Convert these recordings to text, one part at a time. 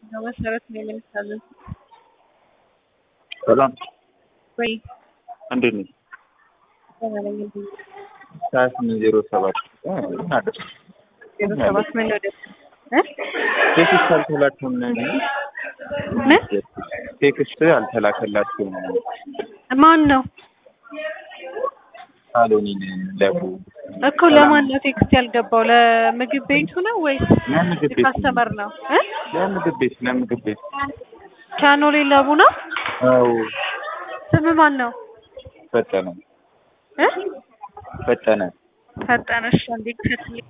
በመሰረት ነው የምንታዘዝ። ሰላም ወይ እንዴት ነሽ? ደህና ነኝ። እንዴት ነህ? ሀያ ስምንት ዜሮ ሰባት ዜሮ ሰባት ምን ወደ እ ቴክስት አልተላከም ምን ቴክስት አልተላከላችሁም ማን ነው ሳሎኒን ለቡ እኮ ለማን ነው ቴክስት ያልገባው? ለምግብ ቤቱ ነው ወይስ ለምግብ ቤት ካስተመር ነው እ ለምግብ ቤት ለምግብ ቤት ቻኖሌ ለቡ ነው። አዎ ስም ማን ነው ፈጠነ እ ፈጠነ ፈጠነሽ አንዴ ክፈትልኝ።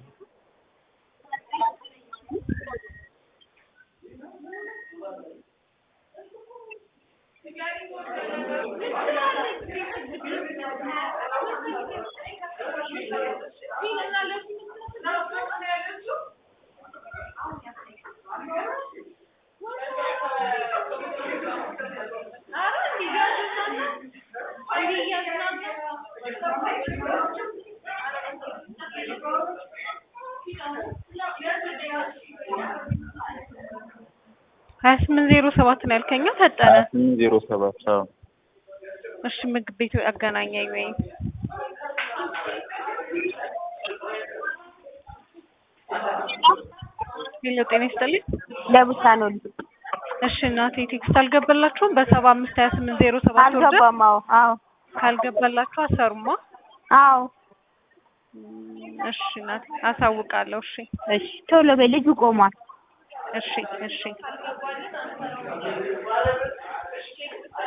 ሀያ ስምንት ዜሮ ሰባት ነው ያልከኛ ፈጠነ። ሀያ ስምንት ዜሮ ሰባት አዎ እሺ ምግብ ቤቱ አገናኘኝ ወይ ሄሎ ጤና ይስጥልኝ። ለቡሳ ነው እሺ እናቴ ቴክስት አልገባላችሁም? በሰባ አምስት ሀያ ስምንት ዜሮ ሰባት ወርደ አልገባም። አዎ አዎ ካልገባላችሁ አሰሩማ። አዎ እሺ እናቴ አሳውቃለሁ። እሺ እሺ ቶሎ በይ ልጁ ቆሟል። እሺ እሺ